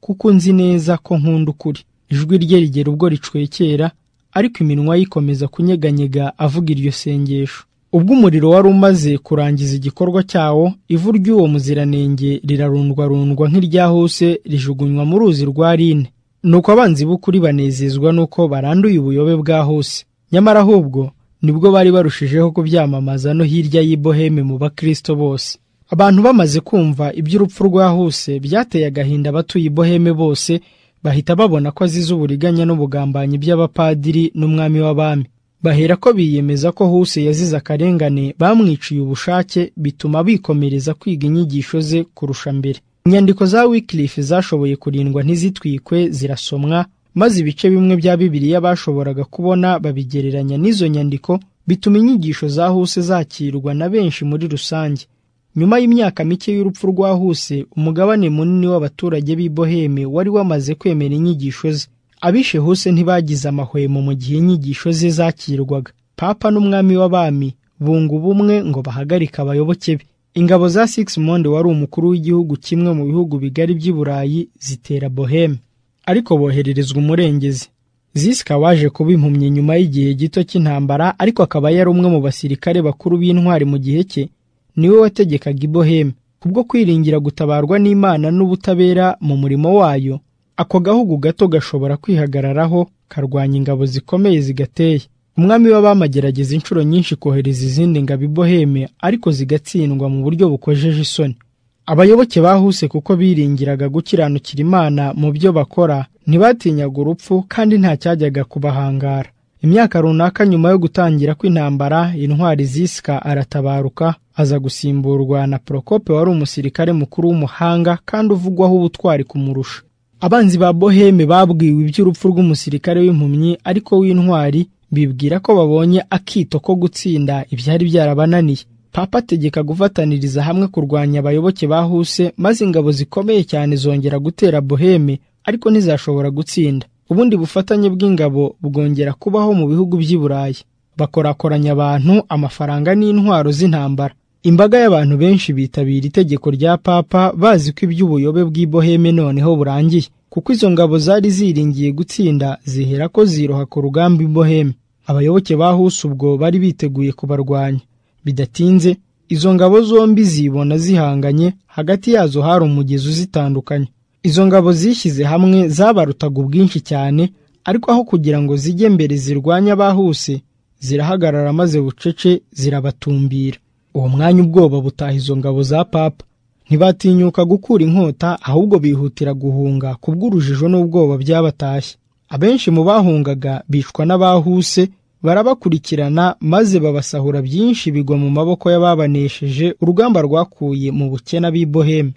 kuko nzi neza ko nkunda ukuri ijwi rye rigera ubwo ricwekera ariko iminwa ye ikomeza kunyeganyega avuga iryo sengesho ubwo umuriro wari umaze kurangiza igikorwa cyawo ivu ry'uwo muziranenge rirarundwarundwa nk'iryahuse rijugunywa mu ruzi rwa rine nuko abanzi b'ukuri banezezwa nuko baranduye ubuyobe bwa hose nyamara ahubwo nibwo bari barushijeho kubyamamaza no hirya y'i boheme mu bakristo bose abantu bamaze kumva iby'urupfu rwa huse byateye agahinda abatuye i boheme bose bahita babona ko azize uburiganya n'ubugambanyi by'abapadiri n'umwami w'abami bahera ko biyemeza ko huse yazize akarengane bamwiciye ubushake bituma bikomereza kwiga inyigisho ze kurusha mbere inyandiko za wikilifu zashoboye kurindwa ntizitwikwe zirasomwa maze ibice bimwe bya bibiliya bashoboraga kubona babigereranya n'izo nyandiko bituma inyigisho za huse zakirwa na benshi muri rusange nyuma y'imyaka mike y'urupfu rwa huse umugabane munini w'abaturage b'i boheme wari wamaze kwemera inyigisho ze abishe huse ntibagize amahwemo mu gihe inyigisho ze zakirwaga papa n'umwami w'abami bunga ubumwe ngo bahagarike abayoboke be ingabo za six monde wari umukuru w'igihugu kimwe mu bihugu bigari by'i burayi zitera boheme ariko bohererezwa umurengezi zisika waje kuba impumyi nyuma y'igihe gito cy'intambara ariko akaba yari umwe mu basirikare bakuru b'intwari mu gihe cye niwe wategekaga i boheme kubwo kwiringira gutabarwa n'imana n'ubutabera mu murimo wayo ako gahugu gato gashobora kwihagararaho karwanya ingabo zikomeye zigateye umwami w'abamagerageza inshuro nyinshi kohereza izindi ngabo i boheme ariko zigatsindwa mu buryo bukojeje isoni abayoboke bahuse kuko biringiraga gukiranukira imana mu byo bakora ntibatinyaga urupfu kandi nta cyajyaga kubahangara imyaka runaka nyuma yo gutangira kw'intambara intwari zisika aratabaruka aza gusimburwa na porokope wari umusirikare mukuru w'umuhanga kandi uvugwaho ubutwari kumurusha abanzi ba boheme babwiwe iby'urupfu rw'umusirikare w'impumyi ariko w'intwari bibwira ko babonye akito ko gutsinda ibyari byarabananiye papa ategeka gufataniriza hamwe kurwanya abayoboke ba huse maze ingabo zikomeye cyane zongera gutera boheme ariko ntizashobora gutsinda ubundi bufatanye bw'ingabo bwongera kubaho mu bihugu by'i burayi bakorakoranya abantu amafaranga n'intwaro z'intambara imbaga y'abantu benshi bitabira itegeko rya papa bazi ko iby'ubuyobe bw'i boheme noneho burangiye kuko izo ngabo zari ziringiye gutsinda zihera ko ziroha ku rugamba i boheme abayoboke ba huse ubwo bari biteguye kubarwanya bidatinze izo ngabo zombi zibona zihanganye hagati yazo hari umugezi uzitandukanye izo ngabo zishyize hamwe zabarutaga ubwinshi cyane ariko aho kugira ngo zijye mbere zirwanye abahuse zirahagarara maze bucece zirabatumbira uwo mwanya ubwoba butaha izo ngabo za papa ntibatinyuka gukura inkota ahubwo bihutira guhunga kubw'urujijo n'ubwoba byabatashye abenshi mu bahungaga bicwa n'abahuse barabakurikirana maze babasahura byinshi bigwa mu maboko y'ababanesheje urugamba rwakuye mu bukene b'i boheme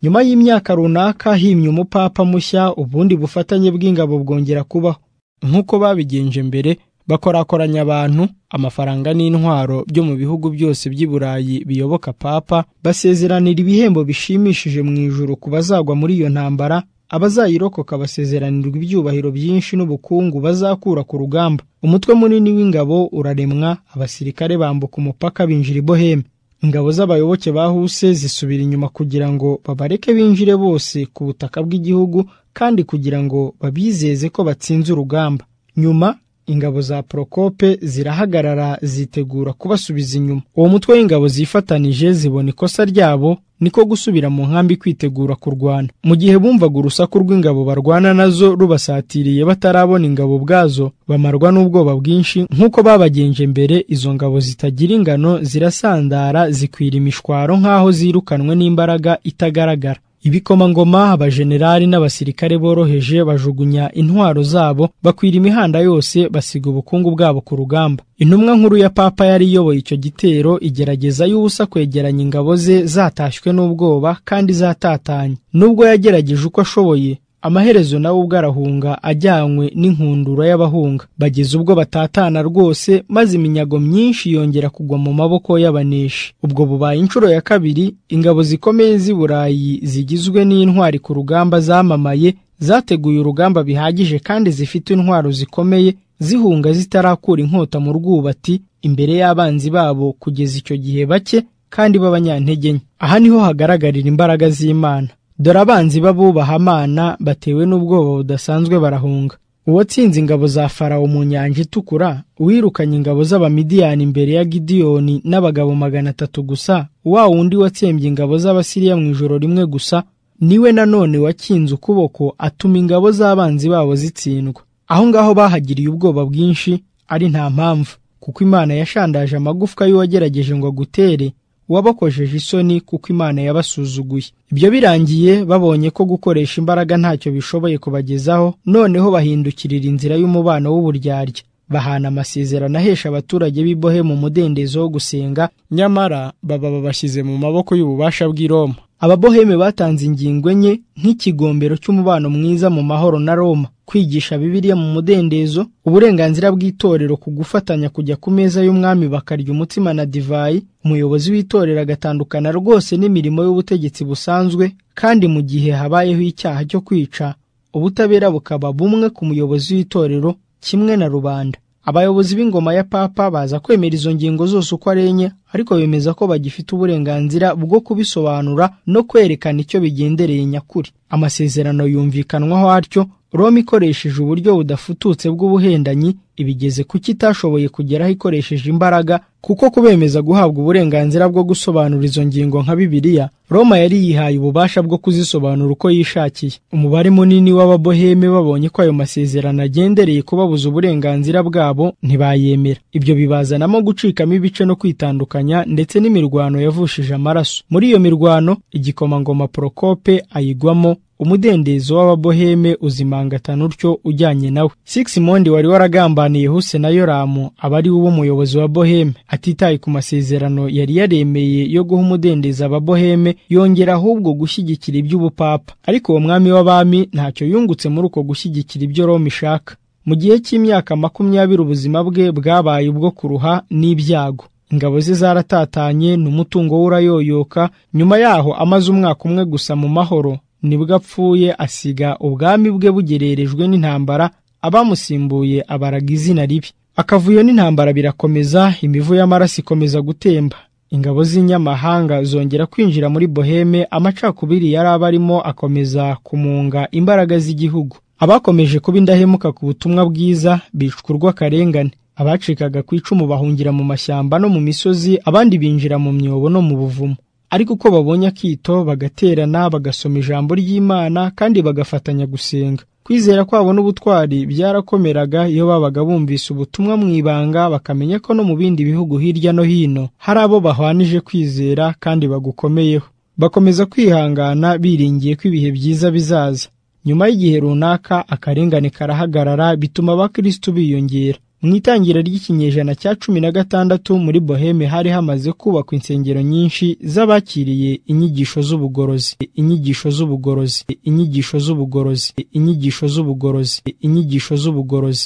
nyuma y'imyaka runaka himye umupapa mushya ubundi bufatanye bw'ingabo bwongera kubaho nk'uko babigenje mbere bakorakoranya abantu amafaranga n'intwaro byo mu bihugu byose by'i burayi biyoboka papa basezeranira ibihembo bishimishije mu ijoro ku bazagwa muri iyo ntambara abazayirokoka basezeranirwa ibyubahiro byinshi n'ubukungu bazakura ku rugamba umutwe munini w'ingabo uraremwa abasirikare bambuka umupaka binjira i boheme ingabo z'abayoboke ba huse zisubira inyuma kugira ngo babareke binjire bose ku butaka bw'igihugu kandi kugira ngo babizeze ko batsinze urugamba nyuma ingabo za porokope zirahagarara zitegura kubasubiza inyuma uwo mutwe w'ingabo zifatanije zibona ikosa ryabo niko gusubira mu nkambi kwitegura kurwana mu gihe bumvaga urusaku rw'ingabo barwana nazo rubasatiriye batarabona ingabo ubwazo bamarwa n'ubwoba bwinshi nk'uko babagenje mbere izo ngabo zitagira ingano zirasandara zikwira imishwaro nk'aho zirukanwe n'imbaraga itagaragara ibikomangoma abajenerali n'abasirikare boroheje bajugunya intwaro zabo bakwira imihanda yose basiga ubukungu bwabo ku rugamba intumwa nkuru ya papa yari iyoboye icyo gitero igerageza y'ubusa kwegeranya ingabo ze zatashywe n'ubwoba kandi zatatanye nubwo yagerageje uko ashoboye amaherezo nawe ubwo arahunga ajyanywe n'inkundura y'abahunga bageze ubwo batatana rwose maze iminyago myinshi yongera kugwa mu maboko y'abaneshi ubwo bubaye inshuro ya kabiri ingabo zikomeye z'i burayi zigizwe n'intwari ku rugamba zamamaye zateguye urugamba bihagije kandi zifite intwaro zikomeye zihunga zitarakura inkota mu rwubati imbere y'abanzi babo kugeza icyo gihe bake kandi b'abanyantege nke aha niho hagaragarira imbaraga z'imana dore abanzi b'abubahana batewe n'ubwoba budasanzwe barahunga uwatsinze ingabo za farawo mu nyanja itukura uwirukanye ingabo z'abamidiyani imbere ya gidiyoni n'abagabo magana atatu gusa wa wundi watsembye ingabo z'abasiriya mu ijoro rimwe gusa niwe nanone wakinze ukuboko atuma ingabo z'abanzi babo zitsindwa aho ngaho bahagiriye ubwoba bwinshi ari nta mpamvu kuko imana yashandaje amagufwa y'uwagerageje ngo agutere wabakojeje isoni kuko imana yabasuzuguye ibyo birangiye babonye ko gukoresha imbaraga ntacyo bishoboye kubagezaho noneho bahindukirira inzira y'umubano w'uburyarya bahana amasezerano ahesha abaturage b'ibohe mu mudendezo wo gusenga nyamara baba babashyize mu maboko y'ububasha bw'i roma ababoheme batanze ingingo enye nk'ikigombero cy'umubano mwiza mu mahoro na roma kwigisha bibiliya mu mudendezo uburenganzira bw'itorero ku gufatanya kujya ku meza y'umwami bakarya umutsima na divayi umuyobozi w'itorero agatandukana rwose n'imirimo y'ubutegetsi busanzwe kandi mu gihe habayeho icyaha cyo kwica ubutabera bukaba bumwe ku muyobozi w'itorero kimwe na rubanda abayobozi b'ingoma ya papa baza kwemera izo ngingo zose uko ari enye ariko bemeza ko bagifite uburenganzira bwo kubisobanura no kwerekana icyo bigendereye nyakuri amasezerano yumvikanwaho atyo roma ikoresheje uburyo budafututse bw'ubuhendanyi ibigeze kuki itashoboye kugeraho ikoresheje imbaraga kuko kubemeza guhabwa uburenganzira bwo gusobanura izo ngingo nka bibiliya roma yari yihaye ububasha bwo kuzisobanura uko yishakiye umubare munini w'ababoheme babonye ko ayo masezerano agendereye kubabuza uburenganzira bwabo ntibayemera ibyo bibazanamo gucikamo ibice no kwitandukanya ndetse n'imirwano yavushije amaraso muri iyo mirwano igikomangoma porokope ayigwamo umudendezo w'ababoheme uzimangatana utyo ujyanye nawe sigisimundi wari waragambaniye huse na yoramu aba ari wo umuyobozi wa boheme atitaye ku masezerano yari yaremeye yo guha umudendezo ababoheme yongera ahubwo gushyigikira iby'ubupapa ariko uwo mwami w'abami ntacyo yungutse muri uko gushyigikira ibyo roma ishaka mu gihe cy'imyaka makumyabiri ubuzima bwe bwabaye ubwo kuruha n'ibyago ingabo ze zaratatanye n'umutungo we urayoyoka nyuma yaho amaze umwaka umwe gusa mu mahoro nibwo apfuye asiga ubwami bwe bugererejwe n'intambara abamusimbuye abaraga izina ribi akavuyo n'intambara birakomeza imivu y'amaraso ikomeza gutemba ingabo z'inyamahanga zongera kwinjira muri boheme amacakubiri yari abarimo akomeza kumunga imbaraga z'igihugu abakomeje kuba indahemuka ku butumwa bwiza bicwa urw'akarengane abacikaga ku icumu bahungira mu mashyamba no mu misozi abandi binjira mu myobo no mu buvumo ariko uko babonye akito bagaterana bagasoma ijambo ry'imana kandi bagafatanya gusenga kwizera kwabo n'ubutwari byarakomeraga iyo babaga bumvise ubutumwa mu ibanga bakamenya ko no mu bindi bihugu hirya no hino hari abo bahwanije kwizera kandi bagukomeyeho bakomeza kwihangana biringiye ko ibihe byiza bizaza nyuma y'igihe runaka akarengane karahagarara bituma abakirisitu biyongera mu itangira ry'ikinyejana cya cumi na gatandatu muri boheme hari hamaze kubakwa insengero nyinshi z'abakiriye inyigisho z'ubugorozi inyigisho z'ubugorozi inyigisho z'ubugorozi inyigisho z'ubugorozi inyigisho z'ubugorozi